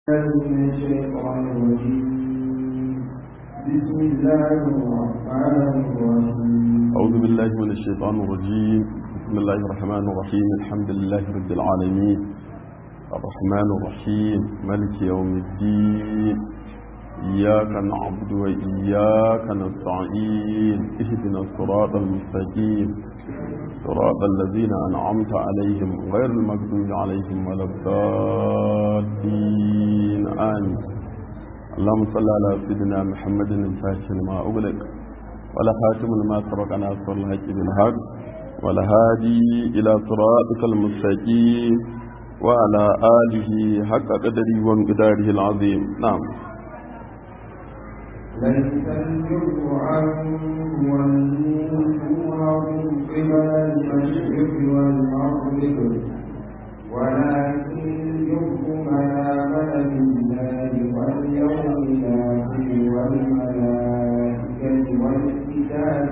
من الشيطان الرجيم بسم الله الرحمن الرحيم أعوذ بالله من الشيطان الرجيم بسم الله الرحمن الرحيم الحمد لله رب العالمين الرحمن الرحيم ملك يوم الدين إياك نعبد وإياك نستعين اهدنا الصراط المستقيم صراط الذين أنعمت عليهم غير المغضوب عليهم ولا الضالين آمين اللهم صل على سيدنا محمد الفاتح لما أغلق ولا خاتم لما سبق ناصر الحق بالحق ولا هادي إلى صراطك المستقيم وعلى آله حق قدره وانقداره العظيم نعم ليس البر عن والنور قبل المشرق والمغرب ولكن البر من آمن بالله واليوم الآخر والملائكة والكتاب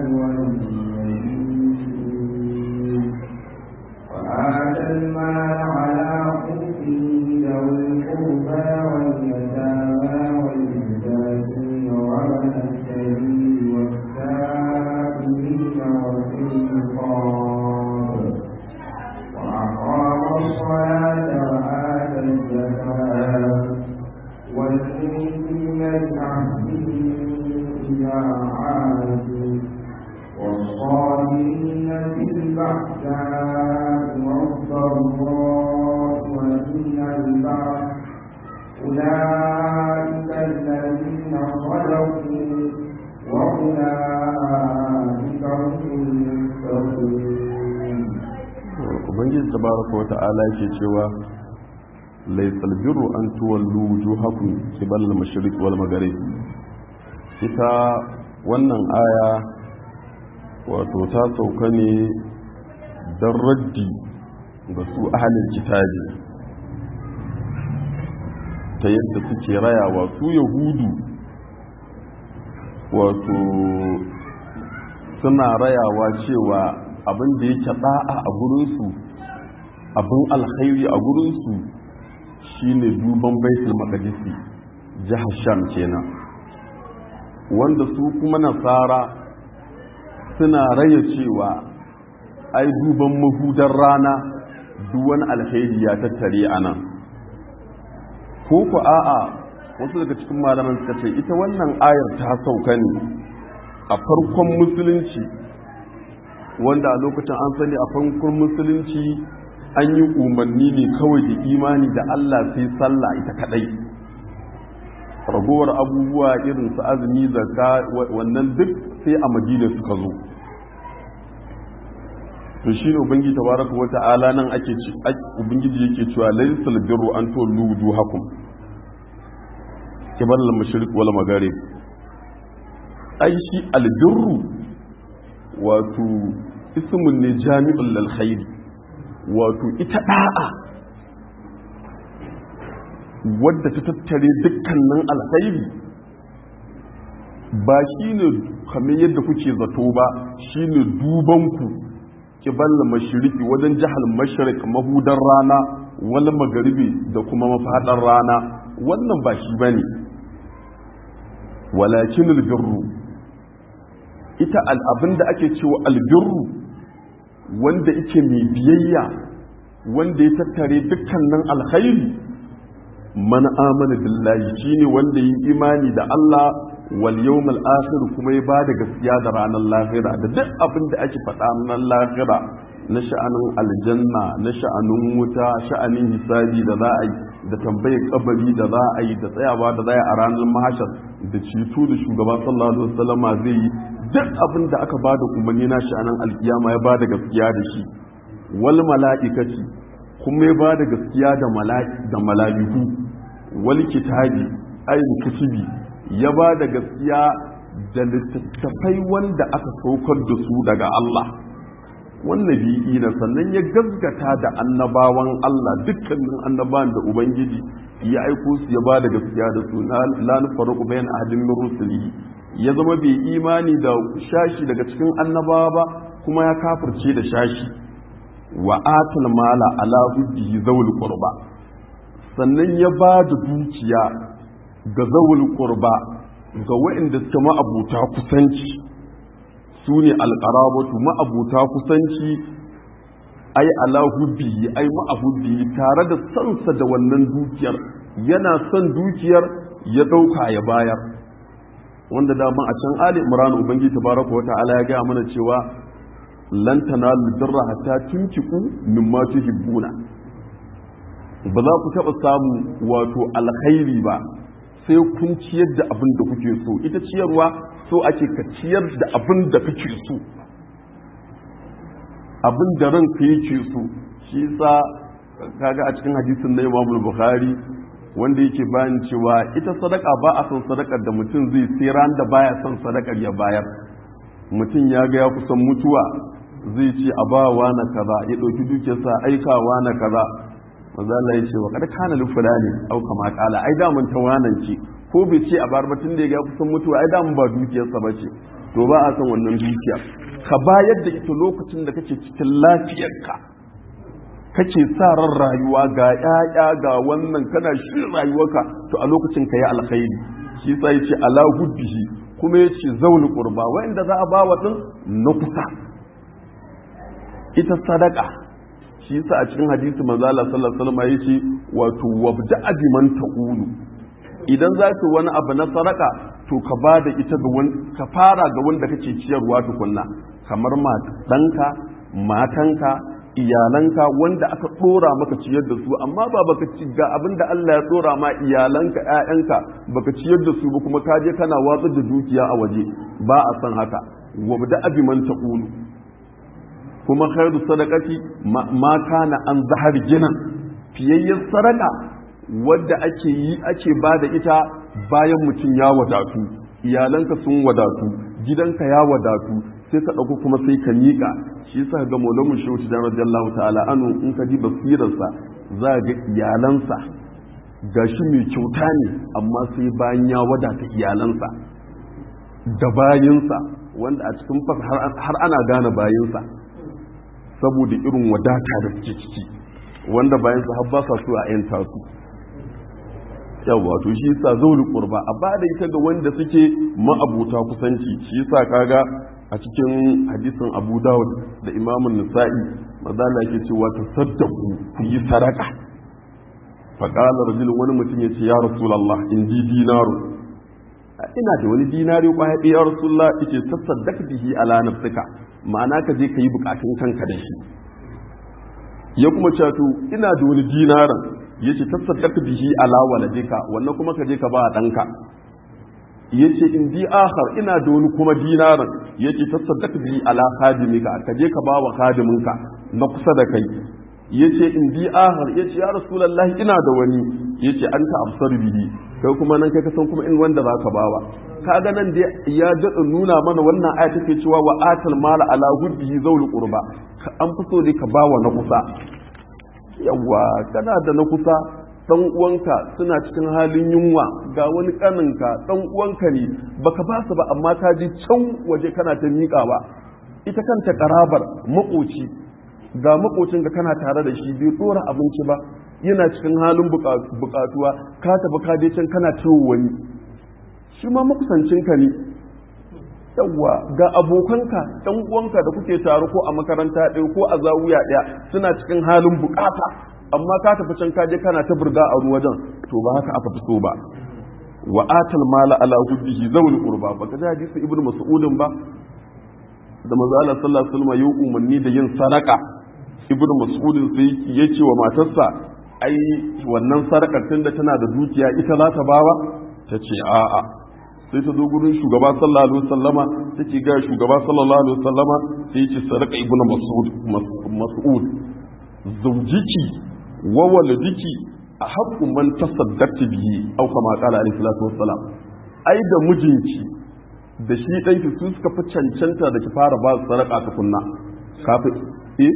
والنبيين وآتى المال على حبه ذوي القربى واليتامى والمساكين وابن السبيل والسائلين وفي الرقاب وأقام الصلاة وآتى الزكاة والمؤمنين بعهدهم إذا عاهدوا والصابرين في البأساء والضراء وحين البعث أولئك الذين صدقوا وأولئك هم المتقون ubangiji tabaraka wa ta'ala yake cewa laysal birru an tuwallu wujuhakum qibala al-mashriq wal maghrib ita wannan aya wato ta sauka ne don raddi ga su ahalin kitabi ta yadda suke rayawa su yahudu wato suna rayawa cewa abin da yake da'a a gurinsu abin alkhairi a gurinsu shine duban baitul maqdisi jihar sham kenan wanda su kuma nasara suna raya cewa ai duban mahudar rana duwan alkhairi ya tattare a nan ko ku a'a wasu daga cikin malaman suka ce ita wannan ayar ta sauka ne a farkon musulunci wanda a lokacin an sani a farkon musulunci an yi umarni ne kawai da imani da Allah sai sallah ita kadai ragowar abubuwa irin su azumi zakka wannan duk sai a madina suka zo to shi ne ubangiji tabaraka wa ta'ala nan ake ci ubangiji yake cewa laysal birru an tuwallu wujuhakum kibal al-mashriq wal magharib ai shi al-birru wato ismun ne jami'ul lil khair wato ita da'a wadda ta tattare dukkanin alkhairi ba shine kamar yadda kuke zato ba shine duban ku kibal mashiriki wajen jihar mashirik mahudar rana wani magaribi da kuma mafaɗar rana wannan ba shi bane walakin albirru ita al'abin da ake cewa albirru wanda ike mai biyayya wanda ya tattare dukkanin alkhairi man amana billahi shine wanda yi imani da Allah wal yawmal akhir kuma ya bada gaskiya da ranar lahira da duk abin da ake faɗa nan lahira na sha'anin aljanna na sha'anin wuta sha'anin hisabi da za a yi da tambayar kabari da za a yi da tsayawa da za a yi a ranar mahashar da ceto da shugaba sallallahu alaihi wasallam zai yi duk abin da aka bada umarni na sha'anin alkiyama ya bada gaskiya da shi wal mala'ikati kuma ya bada gaskiya da mala'iku wal kitabi ayin kutubi ya ba da gaskiya da littattafai wanda aka saukar da su daga Allah wannan bi'i na sannan ya gaskata da annabawan Allah dukkanin annabawan da Ubangiji ya aiko su ya ba da gaskiya da su la nufarqu bayan ahadin min rusulihi ya zama bai imani da shashi daga cikin annabawa ba kuma ya kafirce da shashi wa atal mala ala hubbihi zawul qurba sannan ya ba da dukiya ga zawul qurba ga waɗanda suke ma'abuta kusanci su ne alƙarabatu ma'abuta kusanci ai alahu biyi ai ma'ahu biyi tare da sansa da wannan dukiyar yana son dukiyar ya ɗauka ya bayar wanda daman a can ali imran ubangiji tabaraka wa ta'ala ya gaya mana cewa lan tanalu birra hatta tunfiqu mimma tuhibbuna ba za ku taɓa samu wato alkhairi ba sai kun ciyar da abin da kuke so ita ciyarwa so ake ka ciyar da abin da kake so abin da ranka yake so shi sa kaga a cikin hadisin na Imam Bukhari wanda yake bayan cewa ita sadaka ba a son sadakar da mutum zai sai ran da baya son sadakar ya bayar mutum ya ga ya kusan mutuwa zai ce a ba wa na kaza ya ɗauki dukiyarsa aikawa na kaza manzo Allah ya ce wa kada kana li fulani au kama kala ai da mun tawanan ce ko bai ce a bar batun da ya ga kusan mutuwa ai da mun ba dukiyarsa bace to ba a son wannan dukiya ka bayar da ita lokacin da kake cikin lafiyarka kake sa ran rayuwa ga ƴaƴa ga wannan kana shirin rayuwarka to a lokacin ka yi alkhairi shi yasa yace ala hubbihi kuma yace zaul qurba wanda za a ba wa din na kusa ita sadaka shi yasa a cikin hadisi manzo Allah sallallahu alaihi wasallam yace wato wabda man taqulu idan za ka wani abu na sadaka to ka ba da ita ga wani ka fara ga wanda kake ciyarwa tukunna kamar ɗanka matanka iyalanka wanda aka ɗora maka ciyar da su amma ba baka ci ga abin da Allah ya ɗora ma iyalanka ƴaƴanka baka ciyar da su ba kuma ka je kana watsar da dukiya a waje ba a san haka wabda abi man taqulu kuma khairu sadaqati ma kana an zahar gina fiyayyen sadaka wadda ake yi ake ba da ita bayan mutum ya wadatu iyalanka sun wadatu gidanka ya wadatu sai ka ɗauko kuma sai ka miƙa shi yasa ga maulamu shehu da radiyallahu ta'ala anu in ka ji basirarsa za ga iyalansa gashi mai kyauta ne amma sai bayan ya wadata iyalansa da bayinsa wanda a cikin fas har ana gane bayinsa saboda irin wadata da suke ciki wanda bayansa har ba sa so a yanta su yawa to shi yasa zauli qurba a bada ita ga wanda suke ma'abuta kusanci shi yasa kaga a cikin hadisin Abu Dawud da Imam Nasa'i madalla yake cewa tasaddaqu ku yi sadaka fa qala rajul wani mutum yace ya rasulullah in di dinaru ina da wani dinari kwaya ɗaya ya rasulullah yace tasaddaq bihi ala nafsika ma'ana ka je ka yi bukatun kanka da shi ya kuma cewa to ina da wani dinaran yace tasaddaq bihi ala waladika wannan kuma ka je ka ba danka yace in di akhar ina da wani kuma dinaran yace tasaddaq bihi ala khadimika ka je ka ba wa khadiminka na kusa da kai yace in di akhar yace ya rasulullahi ina da wani yace anta absar bihi kai kuma nan kai ka san kuma in wanda zaka bawa kaga nan dai ya daɗa nuna mana wannan aya take cewa wa atal mala ala hubbihi zawul qurba an fi so dai ka bawa na kusa yawa kana da na kusa dan uwanka suna cikin halin yunwa ga wani kaninka dan uwanka ne baka ba su ba amma ka ji can waje kana ta miƙawa ita kanta karabar makoci ga makocin ka kana tare da shi bai dora abinci ba yana cikin halin bukatuwa ka tafi ka je can kana ciwo wani shi ma makusancinka ne yawwa ga abokanka ɗan uwanka da kuke tare ko a makaranta ɗaya ko a zawuya ɗaya suna cikin halin bukata amma ka tafi can kaje kana ta burga a wajen to ba haka aka fi so ba wa atal mala ala hubbihi zawul qurba baka ji hadisi ibnu mas'udin ba da manzo Allah sallallahu alaihi wasallam ya umarni da yin sadaka ibnu mas'udin sai ya ce wa matarsa ai wannan sadakar tunda tana da dukiya ita za ta bawa ta ce a'a sai ta zo gurin shugaba sallallahu alaihi wasallama take ga shugaba sallallahu alaihi wasallama sai ce sadaka ibnu mas'ud mas'ud zawjiki wa waladiki a haqqu man tasaddaqti bihi aw kama qala alaihi salatu wassalam ai da mijinki da shi ɗanki su suka fi cancanta da ki fara ba su sadaka tukunna kafin eh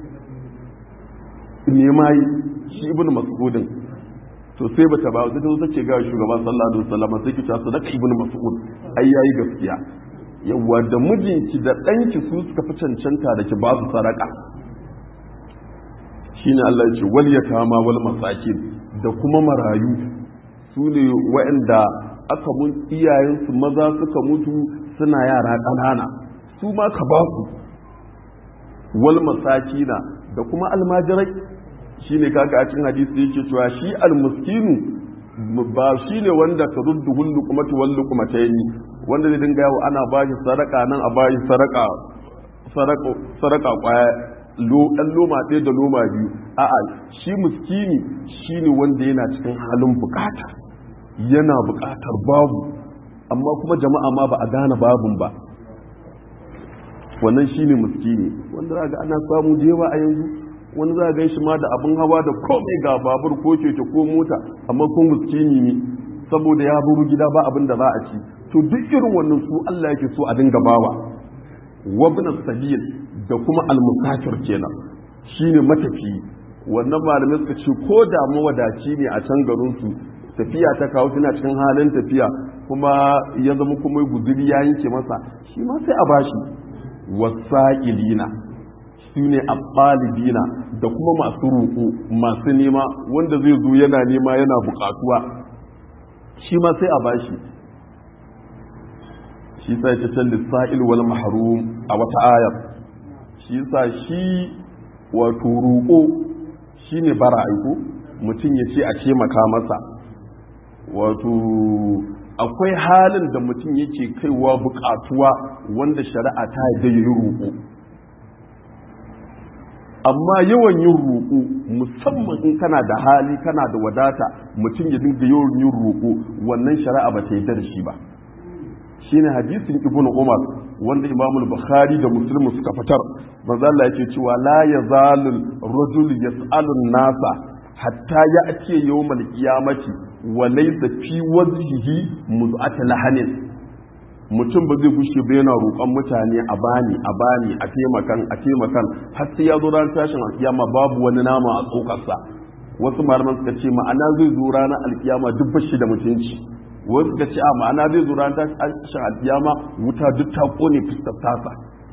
ne mai shi ibnu mas'udin to sai bata ba sai ta zo ce ga shugaba sallallahu alaihi wasallam sai ki ta sadaka ibnu mas'ud ai yayi gaskiya yawa da mijinki da danki su suka fi cancanta da ki ba su sadaka shine Allah ya ce wal yatama wal masakin da kuma marayu su ne waɗanda aka mun iyayensu maza suka mutu suna yara ƙanana su ma ka ba su wal masakina da kuma almajirai shine kaga a cikin hadisi yake cewa shi almuskinu ba shi ne wanda ka ruddu hullu kuma ta wallu kuma ta yi wanda zai dinga yawo ana ba shi sadaka nan a ba shi sadaka sadaka kwaya dan loma ɗaya da loma biyu a'a shi muskini shi ne wanda yana cikin halin bukata yana bukatar babu amma kuma jama'a ma ba a gane babun ba wannan shi ne muskini wanda za ga ana samu da yawa a yanzu wani za gan shi ma da abin hawa da komai ga babur ko keke ko mota amma ko muskini ne saboda ya buru gida ba abin da za a ci to duk irin wannan su Allah yake so a dinga bawa wabna sabil da kuma almusafir kenan shine matafi wannan malamai suka ce ko da mawadaci ne a can garin su tafiya ta kawo suna cikin halin tafiya kuma ya zama kuma guzuri ya yanke masa shi ma sai a bashi wasa'ilina su ne abbalibina da kuma masu roƙo masu nema wanda zai zo yana nema yana buƙatuwa shi ma sai a bashi shi sa ya can lissa'il wal mahrum a wata ayar shi sa shi wato roƙo shi ne bara aiko mutum ya ce a ce maka masa wato akwai halin da mutum yake kaiwa buƙatuwa wanda shari'a ta yi yi roƙo amma yawan yin roƙo musamman in kana da hali kana da wadata mutum ya dinga yawan yin roƙo wannan shari'a ba ta yi da shi ba shine hadisin ibnu umar wanda imamul bukhari da muslim suka fitar manzo Allah yake cewa la yazalul rajul yas'alu nasa hatta ya'ti yawmal qiyamati wa laysa fi wajhihi muz'at lahanin mutum ba zai gushe ba yana roƙon mutane a bani a bani a taimakan a taimakan har sai ya zo ran tashin alkiyama babu wani nama a tsokarsa wasu malaman suka ce ma'ana zai zo ranar alkiyama duk bashi da mutunci wasu suka ce a ma'ana zai zo ranar tashin alkiyama wuta duk ta kone fuskar tasa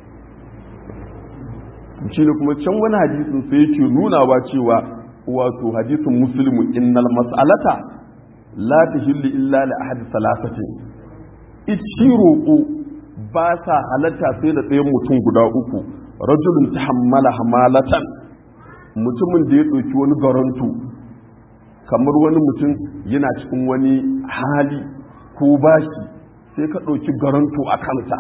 shi ne kuma can wani hadisin sai yake nunawa cewa wato hadisin muslimu innal mas'alata la tahillu illa li ahadi salasatin ici roƙo ba sa halatta sai da ɗayan mutum guda uku rajulun ta hammala hamalatan mutumin da ya ɗauki wani garanto kamar wani mutum yana cikin wani hali ko bashi sai ka ɗauki garanto a kansa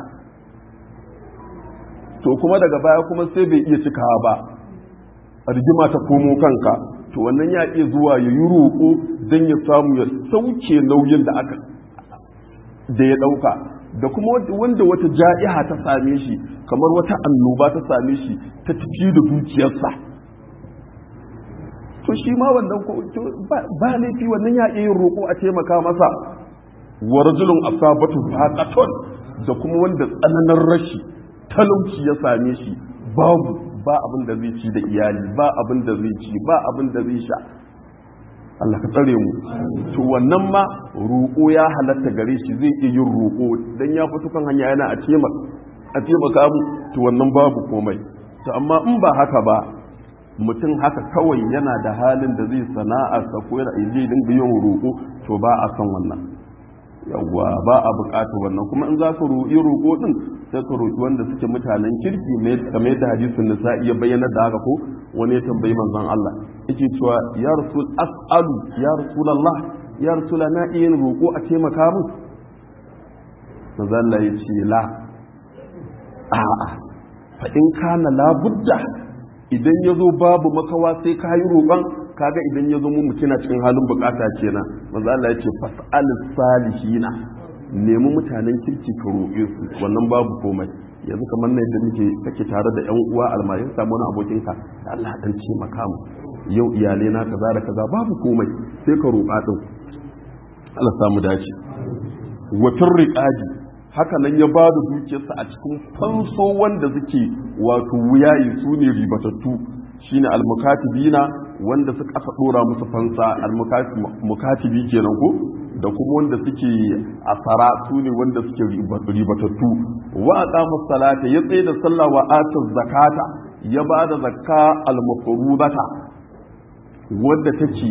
to kuma daga baya kuma sai bai iya cikawa ba rigima ta komo kanka to wannan ya iya zuwa ya yi roƙo don ya samu ya sauke nauyin da aka da ya ɗauka da kuma wanda wata ja'iha ta same shi kamar wata annoba ta same shi ta tafi da dukiyarsa to shi ma wannan ba laifi wannan ya iya yin roƙo a taimaka masa wa rajulun asabatu faqatun da kuma wanda tsananin rashi talauci ya same shi babu ba abin da zai ci da iyali ba abin da zai ci ba abin da zai sha Allah ka tsare mu to wannan ma roƙo ya halatta gare shi zai iya yin roƙo dan ya fito kan hanya yana a taimaka a taimaka mu to wannan babu komai to amma in ba haka ba mutum haka kawai yana da halin da zai sana'a sa ko yana zai dinga yin roƙo to ba a san wannan yawwa ba a buƙatar wannan kuma in za ka roƙi roƙo din sai ka roƙi wanda suke mutanen kirki kamar yadda hadisin nisa iya bayyana da haka ko wani ya tambayi manzon Allah yake cewa ya rasul as'alu ya rasulullah ya rasula na iya yin roƙo a taimaka mu manzon Allah ya ce la a'a fa in kana la budda idan ya zo babu makawa sai ka yi roƙon kaga idan ya zo mu mutuna cikin halin bukata kenan manzo Allah ya ce fas'al salihina nemi mutanen kirki ka roƙe su wannan babu komai yanzu kamar na yadda muke kake tare da yan uwa almayin samu wani abokin ka Allah dan ce maka mu yau iyalai na kaza da kaza babu komai sai ka roƙa din Allah samu dace wa firriqaji haka nan ya ba da dukiyarsa a cikin fanso wanda suke wato wuyayi su ne ribatattu shine almukatibina wanda suka aka dora musu fansa almukatibi kenan ko da kuma wanda suke asara su ne wanda suke ribatattu wa aqama salata ya tsaye da sallah wa ata zakata ya ba da zakka almafrudata wanda take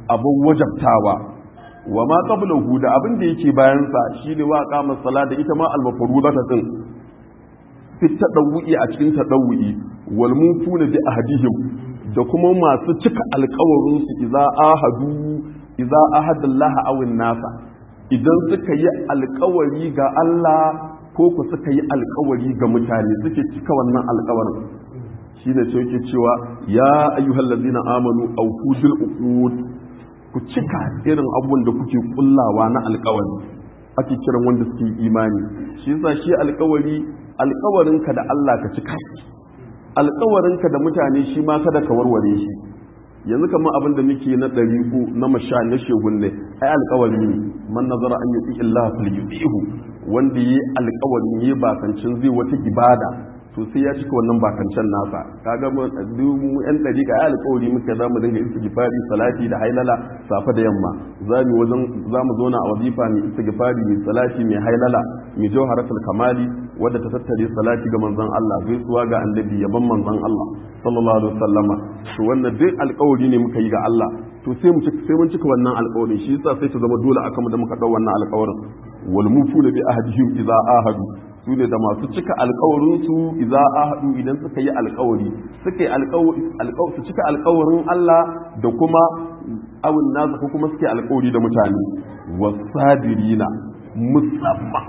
abin wajabtawa wa ma qablahu da abin da yake bayan sa shine wa qama sala da ita ma al-mafrudata din fit tadawwi a cikin tadawwi wal mufuna bi ahadihim da kuma masu cika alƙawarin su idza ahadu idza ahadallah aw nasa idan suka yi alƙawari ga Allah ko ku suka yi alƙawari ga mutane suke cika wannan alƙawarin shi ne ce yake cewa ya ayyuhal ladzina amanu awfu bil uqud ku cika irin abubuwan da kuke kullawa na alƙawari ake kiran wanda suke imani shi yasa shi alƙawari alƙawarinka da Allah ka cika alƙawarinka da mutane shi ma kada ka warware shi yanzu kamar abin da muke na ɗariƙu na masha na shegun ne ai alƙawari ne man nazara an yi Allah fil yudihu wanda yi alƙawarin yi bakancin zai wata ibada to sai ya cika wannan bakancen nasa kaga mu mu yan dariƙa ya alƙawari muka za mu dinga istighfari salati da hailala safa da yamma za mu wajen za mu zauna a wazifa mai istighfari mai salati mai hailala mai jawharatul kamali wadda ta tattare salati ga manzon Allah gaisuwa ga annabi yaban manzon Allah sallallahu alaihi wasallama to wannan duk alƙawari ne muka yi ga Allah to sai mu sai mun cika wannan alƙawari shi yasa sai ta zama dole akan mu da muka dau wannan alƙawarin wal mufuna bi ahdihim idza ahadu su ne da masu cika alkawarinsu idza ahadu idan suka yi alkawari suka yi alkawari su cika alkawarin Allah da kuma awun nasa ko kuma suke alkawari da mutane wasabirina musamman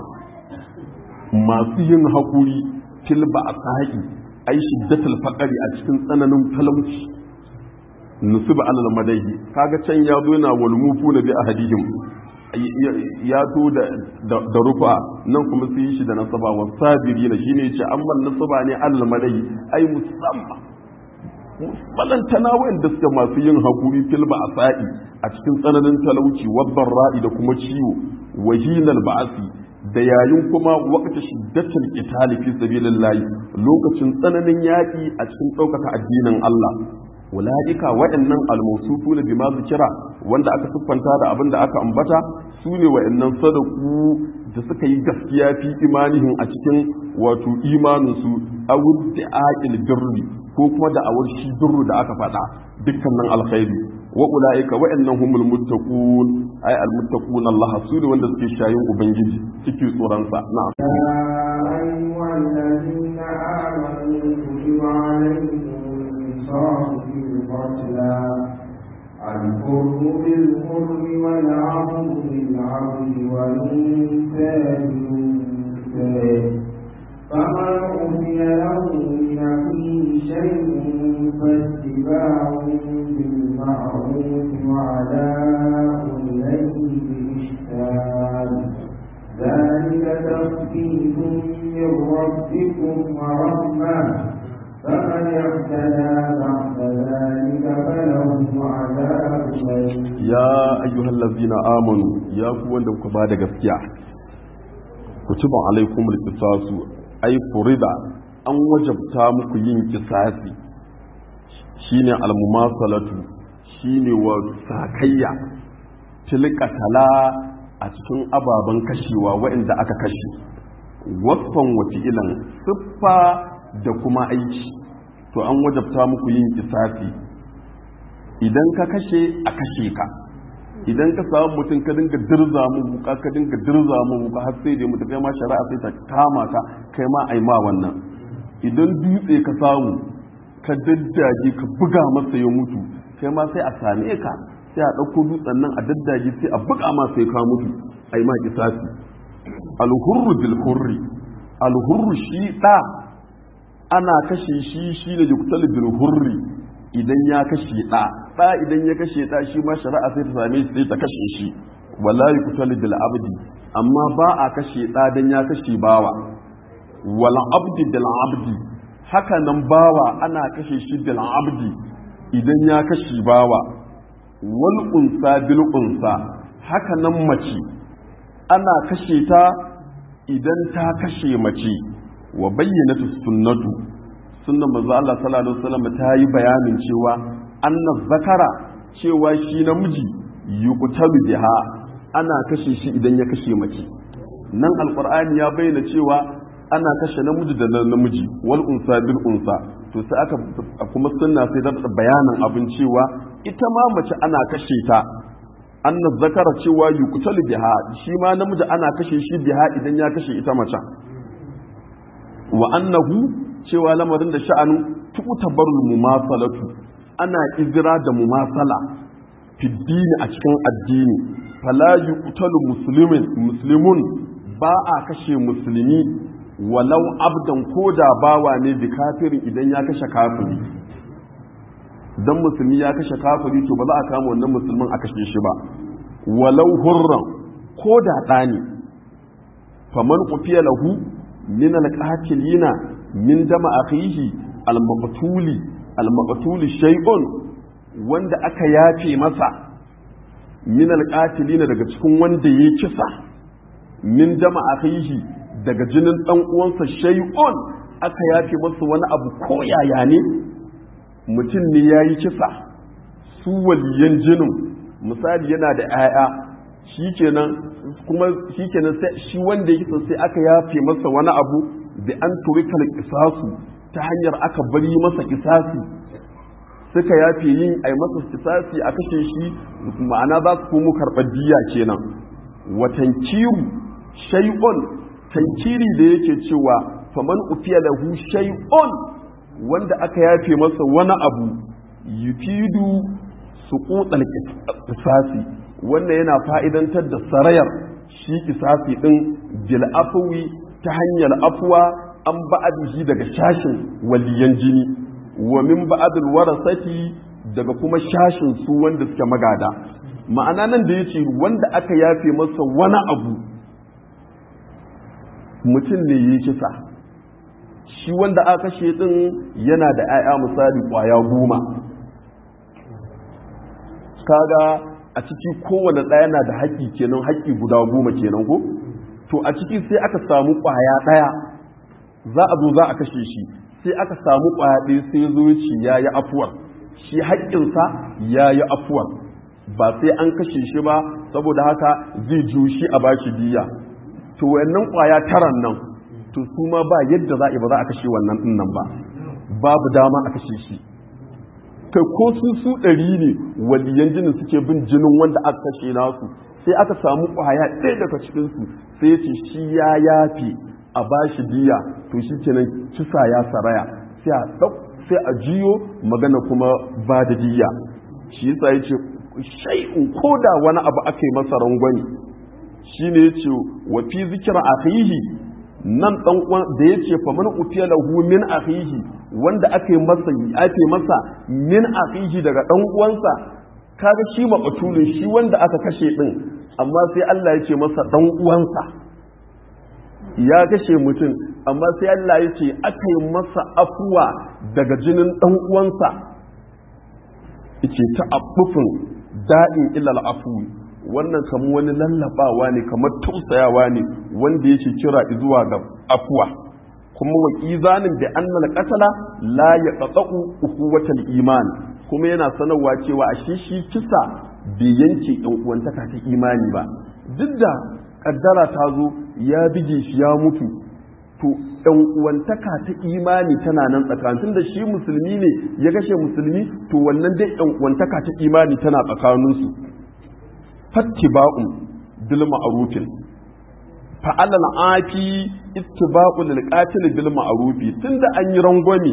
masu yin hakuri fil ba'sa'i ai shiddatul faqari a cikin tsananin talauci nusuba alal madahi kaga can ya zo yana wal mufuna bi ahadihim ya to da rufa nan kuma su yi shi da nasaba wa sabiri na shine yace amma nasaba ne Allah madai ai musamman balantana wanda suke masu yin hakuri fil ba'sa'i a cikin tsananin talauci wabban ra'i da kuma ciwo wahinal ba'asi da yayin kuma waqta shiddatul qitali fi sabilillah lokacin tsananin yaki a cikin ɗaukaka addinin Allah ulaika waɗannan almausufu na bima kira wanda aka siffanta da abin da aka ambata su ne waɗannan sadaku da suka yi gaskiya fi imanihin a cikin wato imaninsu a da aqil birri ko kuma da awar shi birru da aka faɗa dukkanin alkhairi wa ulaika waɗannan humul muttaqun ay al muttaqun Allah su ne wanda suke shayin ubangiji suke tsoron sa na'am القتلى الحر بالحر والعبد بالعبد والأنثى بالأنثى فمن أوتي له من أخيه شيء فاتباع بالمعروف وعداء إليه بإحسان ذلك تخفيف من ربكم ورحمة فمن اعتدى بعد ذلك فله عذاب يا أيها الذين آمنوا يا قوة لكم بعد gaskiya كتب عليكم القصاص أي فرض an wajabta muku yin kisasi shine almumasalatu shine wa sakayya tilkatala a cikin ababen kashewa waɗanda aka kashe wasfan wata ilan siffa da kuma aiki to an wajabta muku yin kisafi idan ka kashe a kashe ka idan ka samu mutum ka dinga dirza mu wuka ka dinga dirza mu wuka har sai da mutum kai ma shari'a sai ta kama ka kai ma ai ma wannan idan dutse ka samu ka daddaje ka buga masa ya mutu kai ma sai a same ka sai a ɗauko dutsen nan a daddaje sai a buga ma sai ka mutu ai ma kisafi alhurru bil hurri alhurru shi da ana kashe shi shi ne yuktal bil hurri idan ya kashe ɗa ɗa idan ya kashe ɗa shi ma shari'a sai ta same shi sai ta kashe shi wala yuktal bil abdi amma ba a kashe ɗa dan ya kashe bawa wal abdi bil abdi haka nan bawa ana kashe shi bil abdi idan ya kashe bawa wal unsa bil unsa haka nan mace ana kashe ta idan ta kashe mace wa bayyana sunnatu sunnan manzo Allah sallallahu alaihi wasallam ta yi bayanin cewa anna zakara cewa shi namiji yuqtalu biha ana kashe shi idan ya kashe mace nan alqur'ani ya bayyana cewa ana kashe namiji da namiji wal unsa bil unsa to sai aka kuma sunna sai da bayanin abin cewa ita ma mace ana kashe ta anna zakara cewa yuqtalu biha shi ma namiji ana kashe shi biha idan ya kashe ita mace wa annahu cewa lamarin da sha'anu tutabarul mumasalatu ana izira da mumasala fiddini a cikin addini fala yuqtalu muslimin muslimun ba a kashe musulmi walau abdan koda bawa ne bi kafirin idan ya kashe kafiri dan musulmi ya kashe kafiri to ba za a kama wannan musulmin a kashe shi ba walau hurran ko da ɗani faman kufiya lahu min alqatilina min dama akhihi almaqtuli almaqtuli shay'un wanda aka yafe masa min alqatilina daga cikin wanda yayi kisa min dama akhihi daga jinin dan uwansa shay'un aka yafe masa wani abu ko yaya ne mutum ne ya yi kisa su waliyan jinin misali yana da 'ya'ya shi kenan kuma shi kenan sai shi wanda ya kisa sai aka yafe masa wani abu da an turikal kisasu ta hanyar aka bari masa kisasi suka yafe yin ai masa kisasi a kashe shi ma'ana za su komo karɓar diya kenan watan kiru shay'un tankiri da yake cewa faman ufiya lahu shay'un wanda aka yafe masa wani abu yufidu su kutsal kisasi wannan yana fa'idantar da sarayar shi kisasi ɗin bil afwi ta hanyar afuwa an ba'adihi daga shashin waliyan jini wa min ba'adul warasati daga kuma shashin su wanda suke magada ma'ana nan da yace wanda aka yafe masa wani abu mutum ne yi kisa shi wanda aka kashe din yana da 'ya'ya misali kwaya goma kaga a ciki kowane ɗaya na da haƙƙi kenan haƙƙi guda goma kenan ko to a ciki sai aka samu kwaya ɗaya za a zo za a kashe shi sai aka samu kwaya ɗaya sai zo ya ce ya yi afuwar shi haƙƙinsa ya yi afuwar ba sai an kashe shi ba saboda haka zai ju shi a bashi diya to wayannan kwaya taran nan to su ma ba yadda za a ba za a kashe wannan din nan ba babu dama a kashe shi kai ko su su ɗari ne waliyan jinin suke bin jinin wanda aka kashe nasu sai aka samu kwaya ɗaya daga cikinsu sai ce shi ya yafe a bashi diya to shi kenan kisa ya saraya sai a ɗau sai a jiyo magana kuma ba da diya shi yasa ya ce shai'un ko da wani abu aka yi masa rangwani shi ne ya ce wa fi zikira akhihi nan dan uwan da yace fa man utiya lahu min akhihi wanda aka yi masa ake masa min akhihi daga dan uwansa kaga shi maqtulun shi wanda aka kashe din amma sai Allah ya ce masa dan uwansa ya kashe mutum amma sai Allah ya ce aka yi masa afuwa daga jinin dan uwansa yace ta abufin da'in ilal afwi wannan kamar wani lallabawa ne kamar tausayawa ne wanda yake kira zuwa ga afuwa kuma wa izanin da annal qatala la yaqta'u ukhuwatal iman kuma yana sanarwa cewa a shi shi kisa bai yanke yan uwantaka ta imani ba duk da kaddara ta zo ya bige shi ya mutu to yan uwantaka ta imani tana nan tsakanin da shi musulmi ne ya kashe musulmi to wannan dai yan uwantaka ta imani tana tsakaninsu fattiba'un bil ma'rufin fa'ala al'afi ittiba'u lil qatil bil ma'rufi tunda an yi rangwame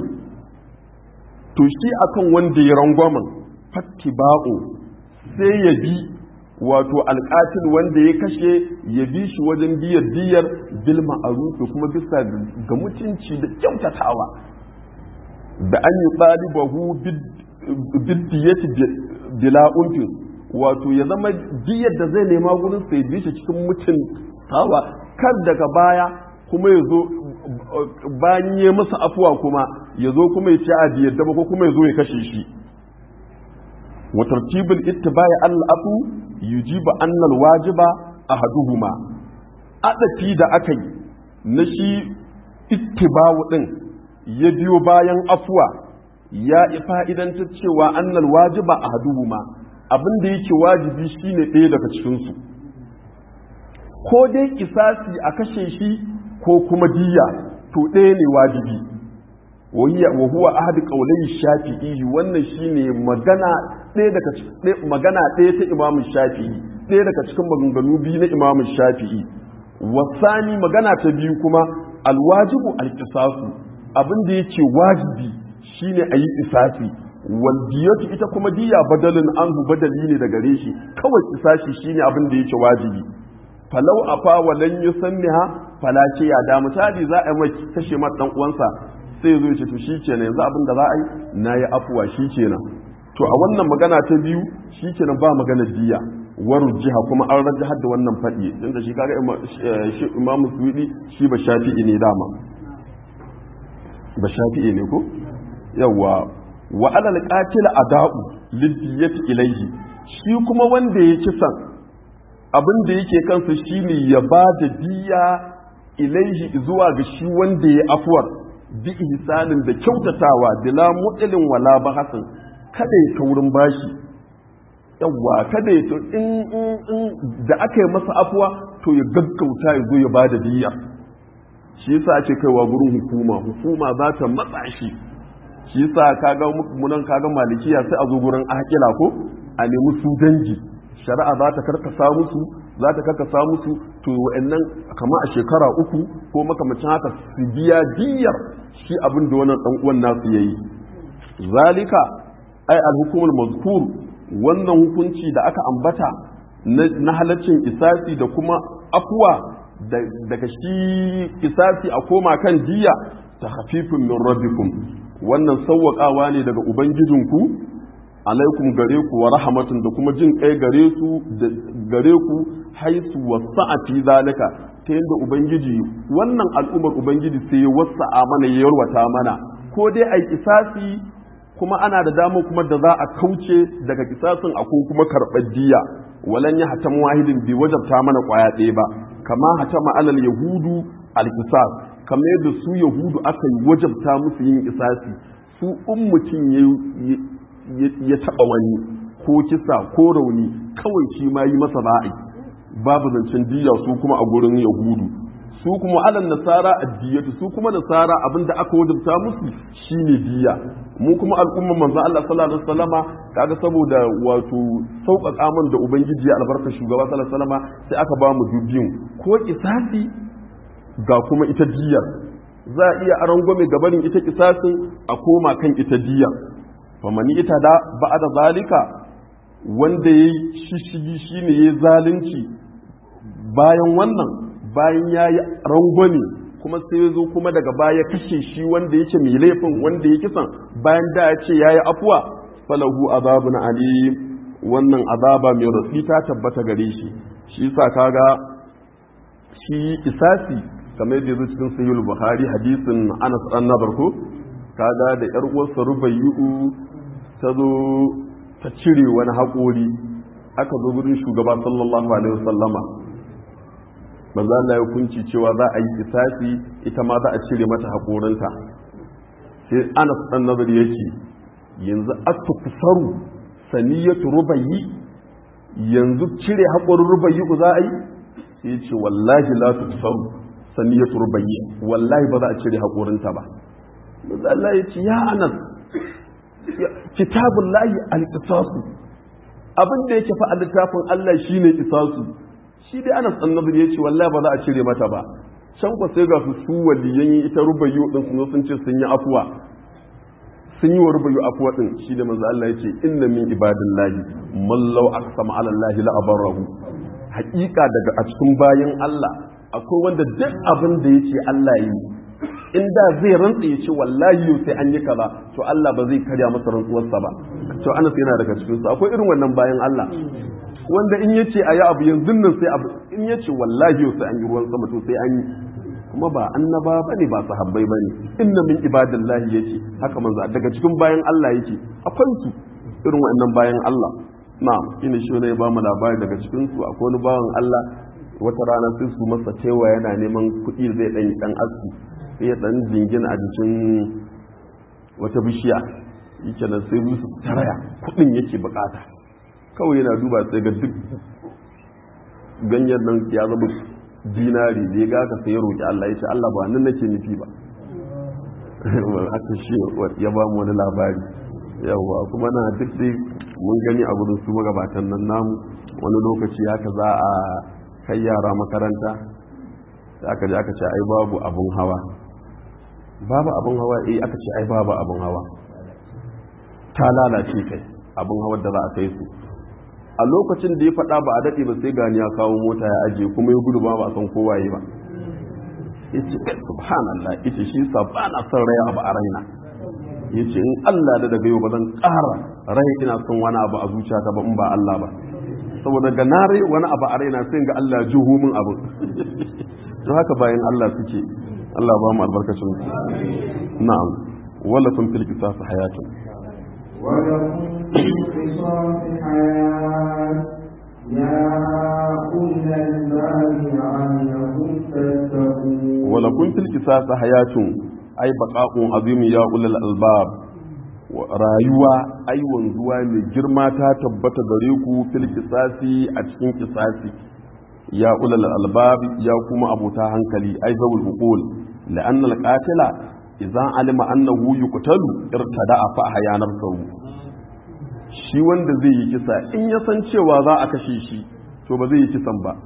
to shi akan wanda ya rangwamen fattiba'u sai ya bi wato alƙatil wanda ya kashe ya bi shi wajen biyar diyar bil ma'rufi kuma bisa ga mutunci da kyautatawa da an yi ɗalibahu biddiyati bila unfin wato ya zama diyar da zai nema gurin sai bi shi cikin mutum tawa kar daga baya kuma ya zo bayan ya masa afuwa kuma ya zo kuma ya ce a diyar da ko kuma ya zo ya kashe shi wa tartibul ittiba'i al-afu yujibu anna al-wajiba ahaduhuma adafi da aka yi na shi ittiba'u din ya biyo bayan afuwa ya fa'idanta cewa annal wajiba ahaduhuma abin da yake wajibi shine ɗaya daga cikinsu ko dai kisasi a kashe shi ko kuma diya to ɗaya ne wajibi wa huwa ahad qawlai shafi'i wannan shine magana ɗaya daga magana ɗaya ta imamu shafi'i ɗaya daga cikin maganganu biyu na imamu shafi'i wasani magana ta biyu kuma alwajibu alqisasu abin da yake wajibi shine a yi isafi wal diyatu ita kuma diya badalin anhu badali ne daga gare shi kawai isashi shine abin da yake wajibi falau afa walan yusanniha fala ce ya da misali za a yi kashe mata dan uwansa sai ya zo ce to shikenan yanzu abin da za a yi nayi afuwa shikenan to a wannan magana ta biyu shikenan ba magana diya waru jiha kuma an rajahar da wannan faɗi inda shi kaga imam suwidi shi ba shafi'i ne dama ba shafi'i ne ko yawa wa alal qatil ada'u lidiyati ilayhi shi kuma wanda ya kisan abin da yake kansa shine ya ba da diya ilaihi zuwa ga shi wanda ya afuwar bi ihsanin da kyautatawa bila mu'ilin wala bahasin kada ya taurin bashi yawwa kada ya in da aka yi masa afuwa to ya gaggauta ya zo ya ba da diya shi yasa ake kaiwa gurin hukuma hukuma za ta matsa shi shi yasa kaga munan kaga malikiya sai a zo gurin akila ko a nemi su dangi shari'a za ta karkasa musu za ta karkasa musu to wa'annan kama a shekara uku ko makamacin haka su biya diyar shi abin da wannan dan uwan nasu yayi zalika ai al-hukumul mazkur wannan hukunci da aka ambata na halaccin isasi da kuma afuwa daga shi isasi a koma kan diya ta hafifin min rabbikum wannan sauwaƙawa ne daga ubangijinku alaikum gare ku wa rahmatun da kuma jin kai gare su gare ku haisu wasa'ati zalika ta yadda ubangiji wannan al'ummar ubangiji sai ya wasa'a mana ya yarwata mana ko dai ai kisasi kuma ana da dama kuma da za a kauce daga kisasin a ko kuma karɓar diya walan ya hatam wahidin bi wajabta mana kwaya ɗaya ba kama hatama alal yahudu al kisas kamar yadda su yahudu aka yi wajabta musu yin kisasi su in mutum ya taɓa wani ko kisa ko rauni kawai shi ma yi masa ba'i babu zancen diya su kuma a gurin yahudu su kuma alal nasara addiyatu su kuma nasara abinda aka wajabta musu shine diya mu kuma al'umma manzo Allah sallallahu alaihi wasallama kaga saboda wato sauƙaƙa man da ubangiji ya albarka shugaba sallallahu alaihi wasallama sai aka ba mu dubbin ko kisasi ga kuma ita diyar za a iya arangwame gabanin ita kisasin a koma kan ita diyar famani ita da ba'da zalika wanda yayi shishigi shine yayi zalunci bayan wannan bayan ya yi rangwame kuma sai ya zo kuma daga baya kashe shi wanda yake mai laifin wanda ya kisan bayan da ya ce ya yi afuwa falahu azabun alim wannan azaba mai rafi ta tabbata gare shi shi sa kaga shi isasi kamar yadda zai cikin sayyul buhari hadisin anas dan nadar ko kaga da yar uwarsa rubayyu ta zo ta cire wani haƙori aka zo gurin shugaba sallallahu alaihi wasallama manzo Allah ya hukunci cewa za a yi kisasi ita ma za a cire mata haƙorinta sai Anas dan nazari yake yanzu at-tuksaru saniyatu rubayyi yanzu cire haƙorin rubayyi ku za a yi sai ya ce wallahi la tuksaru saniyatu rubayyi wallahi ba za a cire haƙorinta ba manzo Allah ya ce ya Anas kitabullahi al-qisasu abin da yake fa a littafin Allah shine qisasu shi dai anas annabi ya ce wallahi ba za a cire mata ba can ku sai ga su su waliyan ita rubayu din sun sun ce sun yi afuwa sun yi wa rubayu afuwa din shi da manzo Allah ya ce inna min ibadillahi man law aqsama ala allahi la abarahu haƙiƙa daga a cikin bayan Allah akwai wanda duk abin da yace Allah yi in da zai rantsa ya ce wallahi yau sai an yi kaza to Allah ba zai karya masa rantsuwarsa ba to Anas yana daga cikin su akwai irin wannan bayan Allah wanda in yace ayi abu yanzu nan sai abu in yace wallahi yau sai an yi ruwan sama to sai an yi kuma ba annaba bane ba sahabbai bane inna min ibadillahi yace haka manzo daga cikin bayan Allah yake akwai su irin wannan bayan Allah na'am ina shi ne ba mu labari daga cikin su akwai wani bawan Allah wata rana sai su masa cewa yana neman kuɗi zai dan dan aski sai ya dan jingina a jikin wata bishiya yake nan sai musu taraya kuɗin yake bukata kawai yana duba sai ga duk ganyen nan ya zama dinari da ya ga ka sai ya roƙi Allah ya ce Allah ba nan nake nufi ba aka shi ya ba mu wani labari yawwa kuma na duk dai mun gani a gudun su magabatan nan namu wani lokaci haka za a kai yara makaranta da aka je aka ce ai babu abun hawa babu abun hawa eh aka ce ai babu abun hawa ta lalace kai abun hawa da za a kai su a lokacin da ya faɗa ba a daɗe ba sai gani ya kawo mota ya ajiye kuma ya gudu ba ba a san kowaye ba yace subhanallah yace shi sa ba na son raya abu a raina yace in Allah da daga yau ba zan ƙara rai ina son wani abu a zuciyata ba in ba Allah ba saboda ga na rai wani abu a raina sai ga Allah juhu min abu to haka bayan Allah suke Allah ba mu albarkacin su na'am wala kun fil qisas hayatun ولكم في القصاص حياة يا أولي الباب لعلكم تتقون wala kun fil qisas hayatun ai baqa'un azim ya ulul albab rayuwa ai wanzuwa mai girma ta tabbata gare ku fil qisasi a cikin qisasi ya ulul albab ya kuma abota hankali ai zawul uqul la'anna al-qatila idza alima annahu yuqtalu irtada'a fa hayanar sawu shi wanda zai yi kisa in ya san cewa za a kashe shi to ba zai yi kisan ba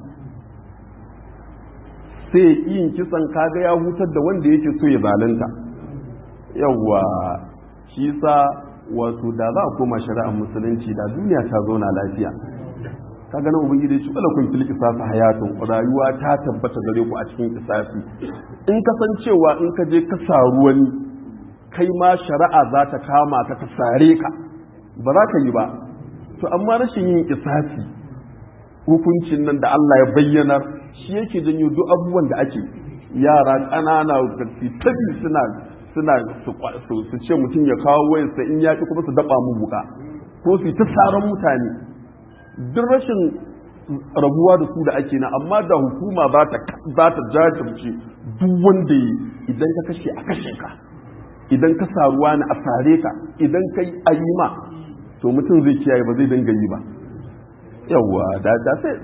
sai yin kisan kaga ya hutar da wanda yake so ya zalunta yawwa shi sa wato da za a koma shari'ar musulunci da duniya ta zauna lafiya ka ga nan ubangiji shi wala kun fil qisasi hayatun rayuwa ta tabbata gare ku a cikin qisasi in ka san cewa in ka je ka saru wani kai ma shari'a za ta kama ka ta sare ka ba za ka yi ba to amma rashin yin qisasi hukuncin nan da Allah ya bayyana shi yake janyo duk abubuwan da ake yara ƙanana tabi suna suna su ce mutum ya kawo wayarsa in yaƙi kuma su daɓa mu buka ko su ta saran mutane duk rashin rabuwa da su da ake na amma da hukuma za ta jajirce duk wanda yi idan ka kashe a kashe ka idan ka saruwa ne a sare ka idan ka yi ayima to mutum zai kiyaye ba zai dinga yi ba yawwa da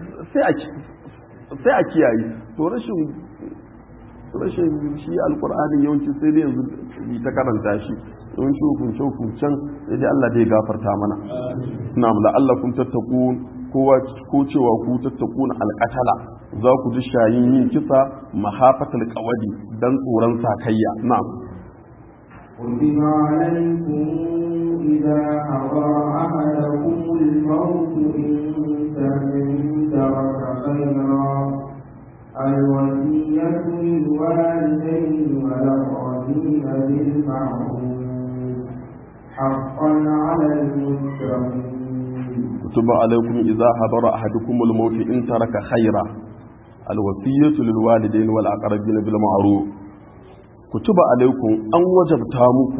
sai a kiyaye to rashin rashin shi alkur'anin yawanci sai dai yanzu yi ta karanta shi yawanci hukunce hukuncen sai dai Allah dai gafarta mana na mu la'allakum tattaqun kowa ko cewa ku tattaquna alqatala za ku ji shayin yin kisa mahafatal qawadi dan tsoron sakayya na'am كتب عليكم إذا حضر أحدكم الموت إن ترك خيرا الوصية للوالدين والأقربين بالمعروف حقا على المتقين كتب عليكم إذا حضر أحدكم الموت إن ترك خيرا الوصية للوالدين والأقربين بالمعروف كتب عليكم أن وجبتا muku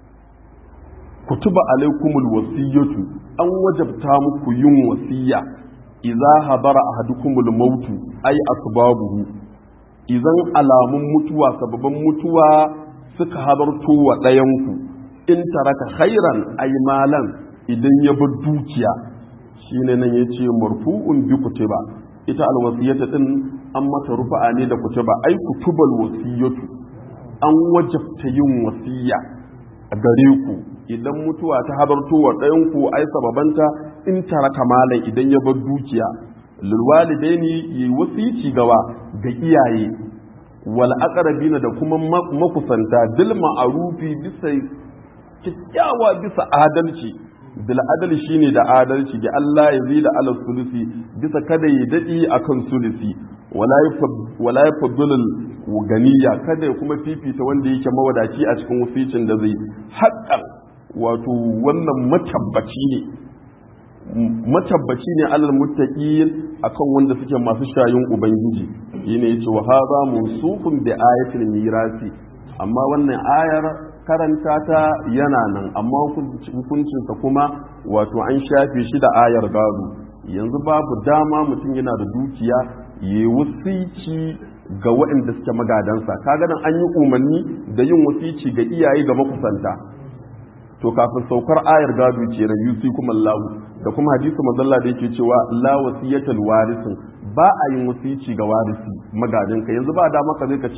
kutuba alaikumul wasiyatu an wajabta muku yin wasiya idza hadara ahadukumul mautu ay asbabuhu idan alamun mutuwa sababan mutuwa suka hadarto wa ɗayanku in taraka khairan ay malan idan ya bar dukiya shine nan yace marfu'un bi kutuba ita alwasiyata din an mata rufa'a ne da kutuba ay kutubal wasiyatu an wajabta yin wasiya a gare ku idan mutuwa ta hadarto wa ɗayanku ai sababanta in taraka malan idan ya bar dukiya lilwalidaini yi wasici gawa ga iyaye wal aqrabina da kuma makusanta bil ma'rufi bisa kyakkyawa bisa adalci bil adal shine da adalci da Allah ya zai da ala sulusi bisa kada ya dadi akan sulusi wala ya faddulul ganiya kada ya kuma fifita wanda yake mawadaci a cikin wasicin da zai haƙƙan wato wannan matabbaci ne matabbaci ne alal muttaqin akan wanda suke masu shayin ubangiji shine yace wa hadha musufun bi ayatil mirasi amma wannan ayar karanta ta yana nan amma hukuncin sa kuma wato an shafe shi da ayar gado yanzu babu dama mutum yana da dukiya yayi wasici ga waɗanda suke magadansa kaga nan an yi umarni da yin wasici ga iyaye ga makusanta to kafin saukar ayar gado ce na yusi kuma Allah da kuma hadisi mazalla da yake cewa la wasiyatal warisin ba a yin wasici ga warisi magadin ka yanzu ba da maka zai ka ce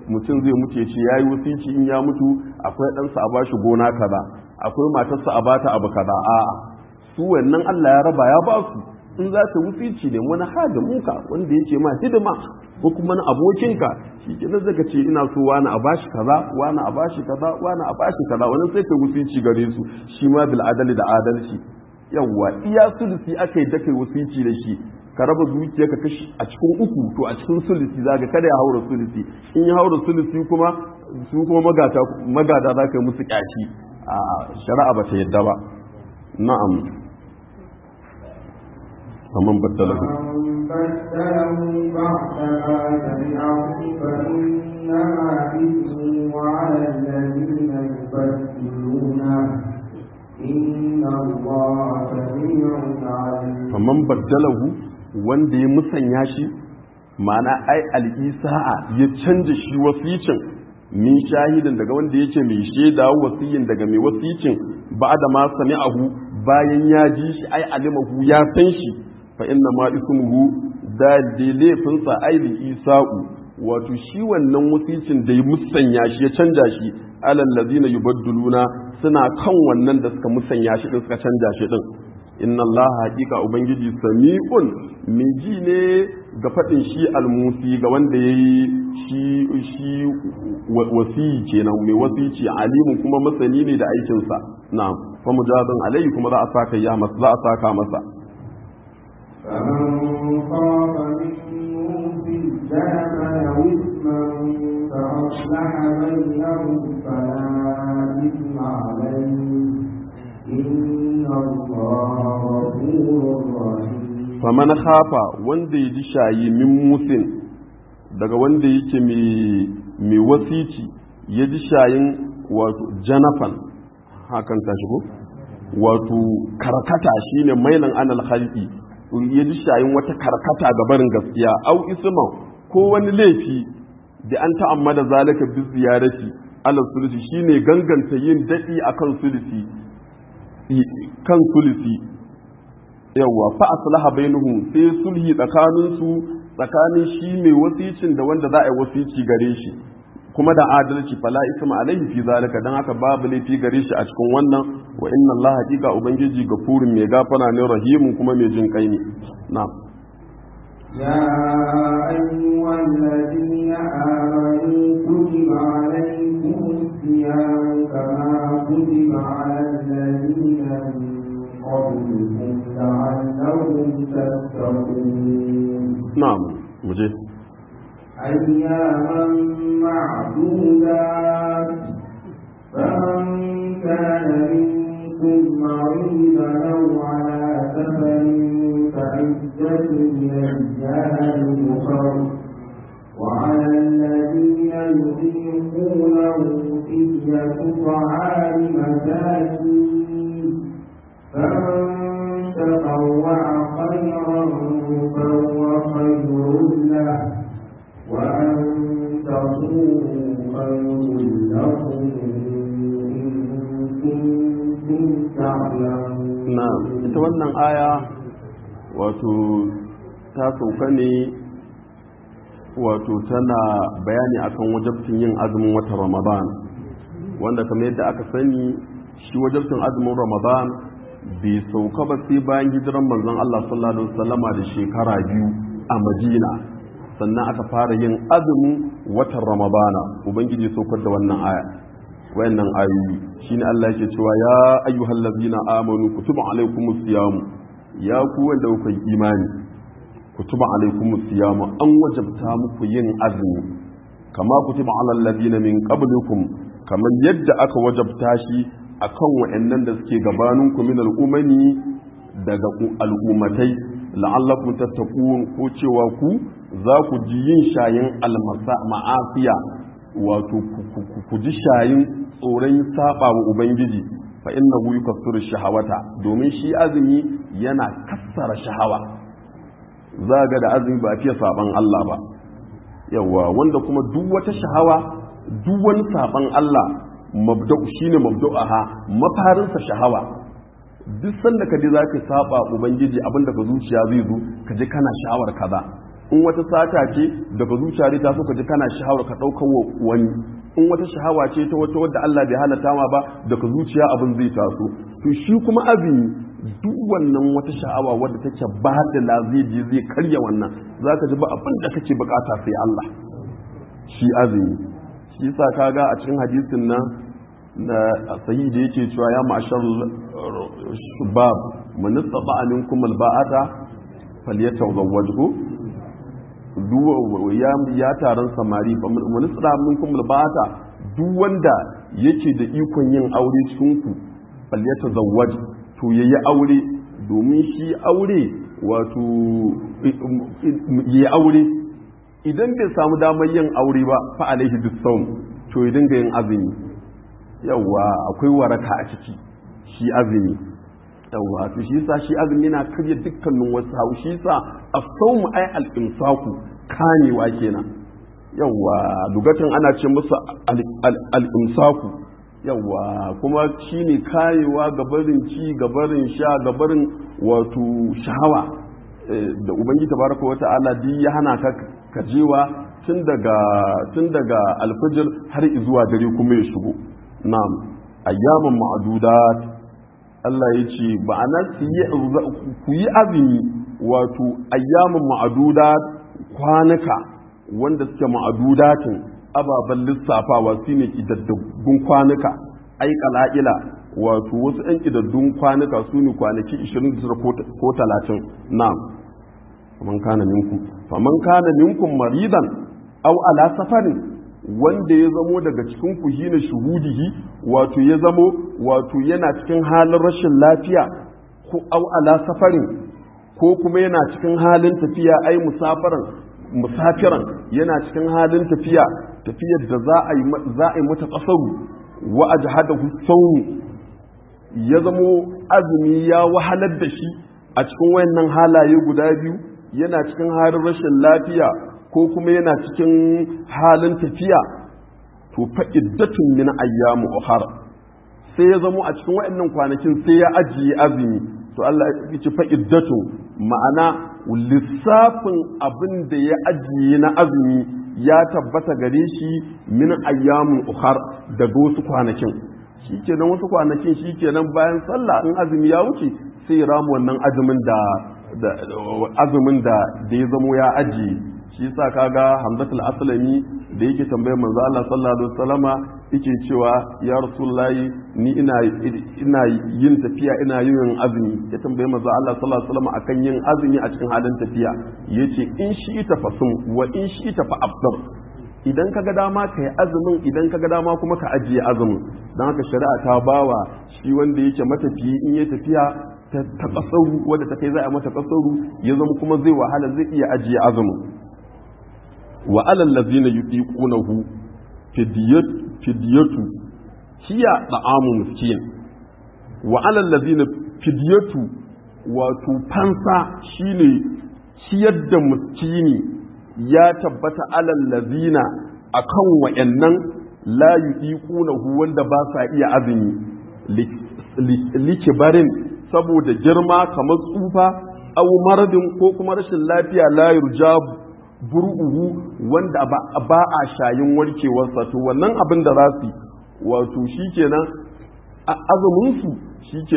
mutum zai mutu ya ce yayi wasici in ya mutu akwai ɗansa a bashi gona kaza akwai matarsa a bata abu kaza a'a su wannan Allah ya raba ya ba su in za ta wasici ne wani hada muka wanda ya ce ma hidima ko kuma na abokinka shi ke nan zaka ce ina so wani a bashi kaza wani a bashi kaza wani a bashi kaza wani sai ka wasici gare su shi ma bil adali da adalci yawwa iya sulusi aka yi da kai wasici da shi ka raba zuciya ka kashi a cikin uku to a cikin sulusi zaka kada ya haura sulusi in ya haura sulusi kuma su kuma magata magada za ka yi musu kyashi a shari'a ba ta yadda ba na'am faman baddalahu فمن بدله بعد ما سمعه فإنما إثمه على الذين يبدلونه إن الله سميع عليم faman baddalahu wanda ya musanya shi ma'ana ai al'isa'a ya canja shi wasicin min shahidin daga wanda yake mai shaida wasiyin daga mai wasicin ba da ma sami'ahu bayan ya ji shi ai alimahu ya san shi fa inna ma ismuhu da laifinsa ai li isa'u wato shi wannan wasicin da ya musanya shi ya canja shi alal ladina yubadduluna suna kan wannan da suka musanya shi din suka canja shi din inna Allah haƙiƙa ubangiji sami'un mai ji ne ga faɗin shi almusi ga wanda ya yi shi shi wasiyi kenan mai wasici alimun kuma masani ne da aikinsa na fa mujazan alayhi kuma za a saka ya masa za a saka masa فمن خاف من موت جنفا أو إثما فأصلح بينهم فلا إثم عليه إن الله غفور رحيم faman khafa wanda ya ji shayi min musin daga wanda yake mai wasici ya ji shayin wato janafan hakan ta shigo wato karkata shine mailan anal khalqi ya ji shayin wata karkata ga barin gaskiya au isman ko wani laifi da an ta'ammada zalika bi ziyarati ala sulusi shine ganganta yin dadi akan sulusi kan sulusi yawa fa aslaha bainahum sai sulhi tsakanin su tsakanin shi mai wasicin da wanda za a yi wasici gare shi kuma da adalci fala isma alaihi fi zalika dan haka babu laifi gare shi a cikin wannan wa inna Allah haqiqa ubangiji gafurun mai gafara ne rahimun kuma mai jin kai ne na'am يا أيها الذين آمنوا كتب عليكم الصيام كما كتب على الذين من قبلكم لعلكم تتقون na'am muje أياما معدودات فمن كان منكم مريضا أو على سفر فعدة من أيام أخر وعلى الذين يطيقونه فدية طعام مساكين فمن تطوع خيرا فهو خير له وأن تصوموا خير لكم إن كنتم تعلمون na'am ita wannan aya wato ta sauka ne wato tana bayani akan wajabcin yin azumin watan ramadan wanda kamar yadda aka sani shi wajabcin azumin ramadan bai sauka ba sai bayan hijiran manzon Allah sallallahu alaihi wasallama da shekara biyu a Madina sannan aka fara yin azumin watan ramadana ubangiji saukar da wannan aya wayannan ayoyi shine Allah yake cewa ya ayyuhal ladzina amanu kutiba alaykumus siyam ya ku wanda kuka yi imani kutiba alaykumus siyam an wajabta muku yin azumi kama kutiba alal ladzina min qablikum kamar yadda aka wajabta shi akan wayannan da suke gabaninku min al'umani daga al'ummatai la'allakum tattaqun ko cewa ku za ku ji yin shayin almasa ma'afiya wato ku ji shayin tsoron saba wa ubangiji fa innahu yukaffiru shahawata domin shi azumi yana kassara shahawa za ga da azumi ba fiye saban Allah ba yawa wanda kuma duk wata shahawa duk wani saban Allah mabda'u shine mabda'aha mafarinsa shahawa duk sanda ka je za ka saba ubangiji abinda ka zuciya zai zo ka je kana sha'awar kaza in wata sata ce daga zuciya dai ta so ka ji kana sha'awar ka ɗaukar wani in wata shahawa ce ta wata wadda Allah bai halatta ma ba daga zuciya abin zai taso to shi kuma azumi duk wannan wata sha'awa wadda take ba da zai je zai karya wannan zaka ji ba abin da kake bukata sai Allah shi azumi shi yasa kaga a cikin hadisin nan na sahihi da yake cewa ya ma'ashar shubab man istata'a minkum alba'ata falyatazawwajhu ya taron samari man istata'a minkum alba'ata duk wanda yake da ikon yin aure cikin ku falyatazawwaj to yayi aure domin shi aure wato yayi aure idan bai samu damar yin aure ba fa alaihi bisawm to ya dinga yin azumi yawa akwai waraka a ciki shi azumi yawa to shi yasa shi azumi yana karya dukkanin wasu hau shi yasa as-sawm ay al-imsaku kanewa kenan yawa lugatan ana ce musu al-imsaku yawa kuma shine kayewa gabarin ci gabarin sha gabarin wato shahawa da ubangiji tabaraka wa ta'ala duk ya hana ka kajewa tun daga tun daga alfajir har zuwa dare kuma ya shigo na'am ayyaman ma'adudat Allah ya ce ba'ana ku yi azumi wato ayyaman ma'adudat kwanuka wanda suke ma'adudatin ababen lissafawa su ne ƙidaddagun kwanuka ai kala'ila wato wasu 'yan ƙidaddun kwanuka su ne kwanaki 29 ko 30 na'am faman kana minkum faman kana minkum maridan aw ala safarin wanda ya zamo daga cikin ku shine shuhudihi wato ya zamo wato yana cikin halin rashin lafiya ko aw ala safarin ko kuma yana cikin halin tafiya ai musafaran musafiran yana cikin halin tafiya tafiyar da za a yi za a yi mata kasaru wa ajhadahu sawm ya zamo azumi ya wahalar da shi a cikin wayannan halaye guda biyu yana cikin halin rashin lafiya ko kuma yana cikin halin tafiya to fa iddatun min ayyamu ukhra sai ya zamo a cikin wayannan kwanakin sai ya ajiye azumi to Allah ya ce fa iddatun ma'ana lissafin abin da ya ajiye na azumi ya tabbata gare shi min ayyamu ukhra daga wasu kwanakin shikenan wasu kwanakin shikenan bayan sallah in azumi ya wuce sai ramu wannan azumin da azumin da da ya zamo ya ajiye shi yasa kaga Hamzatul Aslami da yake tambayar manzo Allah sallallahu alaihi wasallama yake cewa ya Rasulullahi ni ina ina yin tafiya ina yin azumi ya tambaye manzo Allah sallallahu alaihi wasallama akan yin azumi a cikin halin tafiya yace in shi ita fasum wa in shi ita fa afdar idan kaga dama ka yi azumin idan kaga dama kuma ka ajiye azumin don haka shari'a ta bawa shi wanda yake matafiyi in ya tafiya ta kasaru wadda ta kai za a mata kasaru ya zama kuma zai wahala zai iya ajiye azumin wa alal ladzina yuqiqunahu fidyatu hiya da'amu miskin wa alal ladzina fidyatu wato fansa shine ciyar da miskini ya tabbata alal ladzina akan wayannan la yuqiqunahu wanda ba sa iya azumi likibarin saboda girma kamar tsufa aw maradin ko kuma rashin lafiya la yurja buru'uhu wanda ba a shayin warkewarsa to wannan abin da za su wato shikenan azumin su shike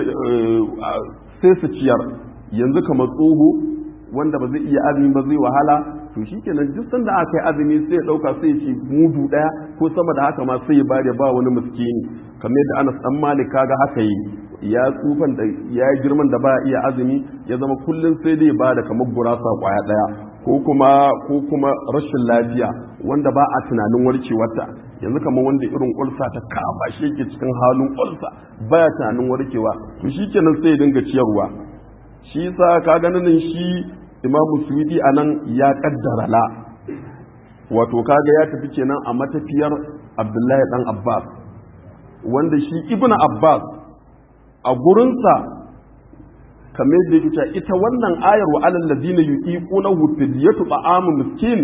sai su ciyar yanzu kamar tsoho wanda ba zai iya azumi ba zai wahala to shikenan duk sanda aka yi azumi sai ya dauka sai ya ce mudu daya ko sama da haka ma sai ya bada ba wani miskini kamar yadda Anas dan Malik kaga haka yi ya tsufan da ya yi girman da ba iya azumi ya zama kullum sai dai ba da kamar gurasa kwaya daya ko kuma ko kuma rashin lafiya wanda ba a tunanin warkewarta yanzu kamar wanda irin ulsa ta kama shi yake cikin halin ulsa baya tunanin warkewa to shikenan sai ya dinga ciyarwa shi yasa ka ganin shi imamu suwidi a nan ya kaddara la wato kaga ya tafi kenan a matafiyar abdullahi dan abbas wanda shi ibnu abbas a gurinsa kamar yadda yake cewa ita wannan ayar wa alal ladina yuqiqunahu fidyatu ta'amu miskin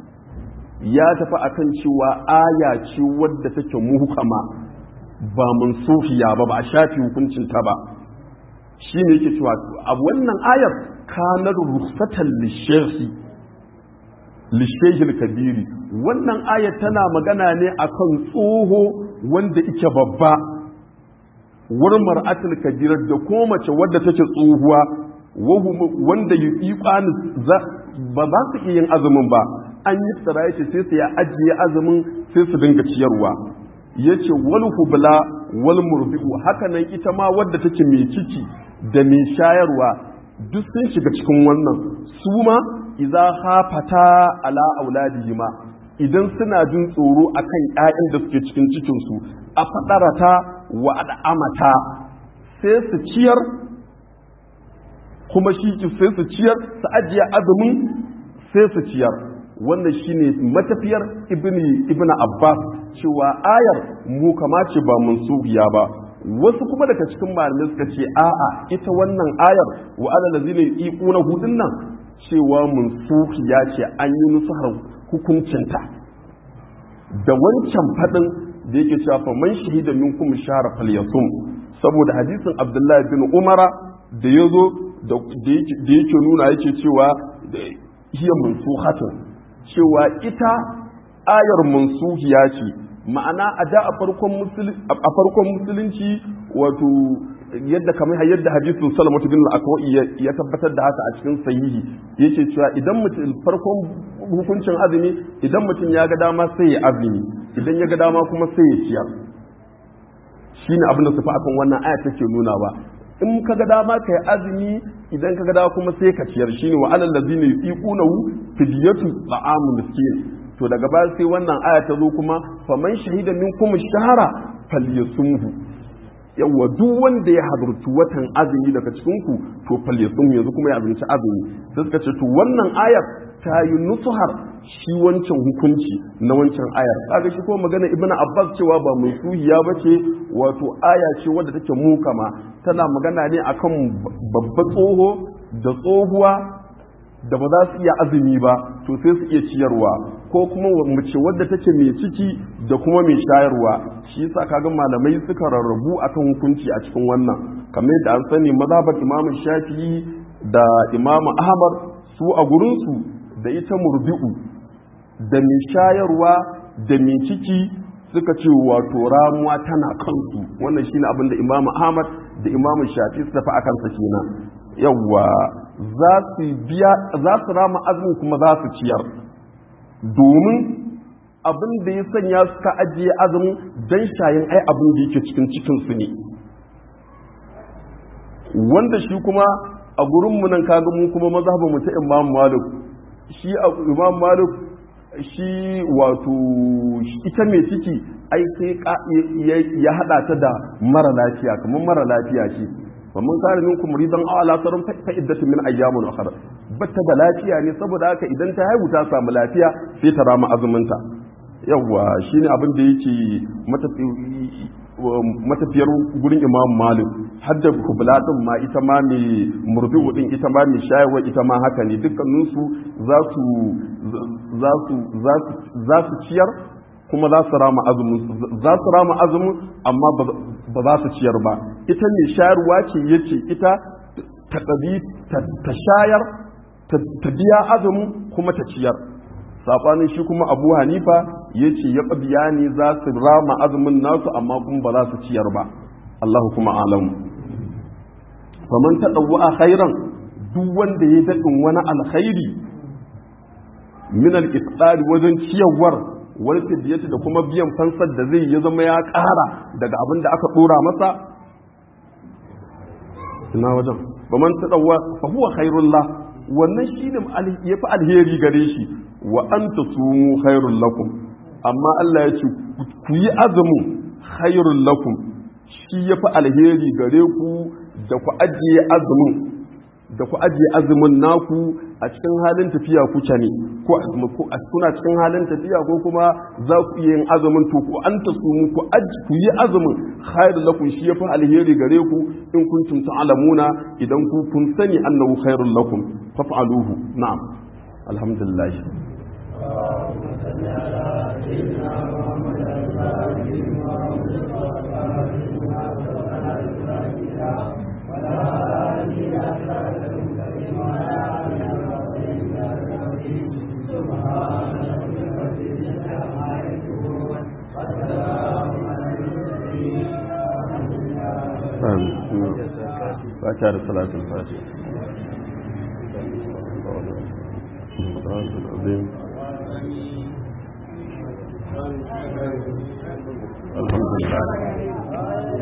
ya tafi akan cewa aya ce wadda take muhkama ba mansufiya ba ba a shafi hukuncin ta ba shine yake cewa a wannan ayar kanar rukhsatan lishekhi lishehil kabiri wannan aya tana magana ne akan tsoho wanda ike babba wurin mar'atul kabira da ko mace wadda take tsohuwa wanda yi ba za su iya yin azumin ba an yi tsara yace sai su ya ajiye azumin sai su dinga ciyarwa yace wal hubla wal murbi'u haka nan ita ma wadda take mai ciki da mai shayarwa duk sun shiga cikin wannan su ma idza hafata ala auladihima idan suna jin tsoro akan ƴaƴan da suke cikin cikin su a fadarata wa al'amata sai su ciyar kuma shi sai su ciyar su ajiye azumin sai su ciyar wannan shine matafiyar ibni ibnu abbas cewa ayar mu kamace ba mansubiya ba wasu kuma daga cikin malamai suka ce a'a ita wannan ayar wa ala lazina yuquna hudun nan cewa mansubiya ce an yi nusuhar hukuncinta da wancan fadin da yake cewa fa man shahida minkum shahra falyasum saboda hadisin abdullahi bin umara da yazo da yake nuna yake cewa hiya mansuhatun cewa ita ayar mansuhiya ce ma'ana a da a farkon musulunci wato yadda kamar yadda hadisin salamatu bin al-akwai ya tabbatar da haka a cikin sahihi yake cewa idan mutum farkon hukuncin azumi idan mutum ya ga dama sai ya azumi idan ya ga dama kuma sai ya ciyar shine abin da su fa akan wannan aya take nuna ba in ka ga dama ka yi azumi idan ka ga dama kuma sai ka ciyar shine wa alal ladina yuqunahu fidyatu ta'amu miskin to daga baya sai wannan aya ta zo kuma faman shahida minkum shahara falyasumhu yawa duk wanda ya hadarci watan azumi daga cikin ku to falyasumhu yanzu kuma ya abinci azumi sai suka ce to wannan ayar ta yi nusuhar shi wancan hukunci na wancan ayar kaga shi ko magana ibnu abbas cewa ba mai suhiya bace wato aya ce wadda take mukama tana magana ne akan babba tsoho da tsohuwa da ba za su iya azumi ba to sai su iya ciyarwa ko kuma mace wadda take mai ciki da kuma mai shayarwa shi yasa kaga malamai suka rarrabu akan hukunci a cikin wannan kamar yadda an sani mazhabar imamu shafi'i da imamu ahmad su a gurinsu da ita murbi'u da mai shayarwa da mai ciki suka ce wato ramuwa tana kansu wannan shine abin da imamu ahmad da imamu shafi su tafi akan sa kenan yawwa za su biya za su rama azumin kuma za su ciyar domin abin da ya sanya suka ajiye azumin dan shayin ai abin da yake cikin cikin su ne wanda shi kuma a gurin mu nan kaga mu kuma mazhabin mu ta imam malik shi imam malik shi wato ita mai ciki ai sai ya hada ta da mara lafiya kamar mara lafiya ce famin kare minkum ridan aw ala sarun fa iddatu min ayyamin ukhra batta da lafiya ne saboda haka idan ta haihu ta samu lafiya sai ta rama azumin ta yawa shine abin da yake matafiyar gurin imam malik hadda kubla din ma ita ma mai murbi'u din ita ma mai shayarwa ita ma haka ne dukkaninsu za su za su za su ciyar kuma za su rama azumin za su rama azumin amma ba za su ciyar ba ita mai shayarwa ce yace ita ta ta shayar ta biya azumin kuma ta ciyar sabanin shi kuma abu hanifa ya ce ya biya ne za su rama azumin nasu amma kuma ba za su ciyar ba allahu kuma alamu faman ta ɗauwa a khairan duk wanda ya daɗin wani alkhairi min al wajen ciyarwar wani fidiyati da kuma biyan fansar da zai ya zama ya ƙara daga abin da aka ɗora masa ina wajen faman ta ɗauwa fa huwa khairullah wannan shi ne ya fi alheri gare shi wa an ta sumu khairun lakum amma Allah ya ce ku yi azumin khairun lakum shi ya fi alheri gare ku da ku ajiye azumin da ku ajiye azumin naku a cikin halin tafiya kuke ne ko kuna cikin halin tafiya ko kuma za ku iya yin azumin to ku an ta sumu ku ku yi azumin khairun lakum shi ya fi alheri gare ku in kuntum ta'lamuna idan ku kun sani annahu khairun lakum faf'aluhu na'am alhamdulillah fata da salatul fati الحمد لله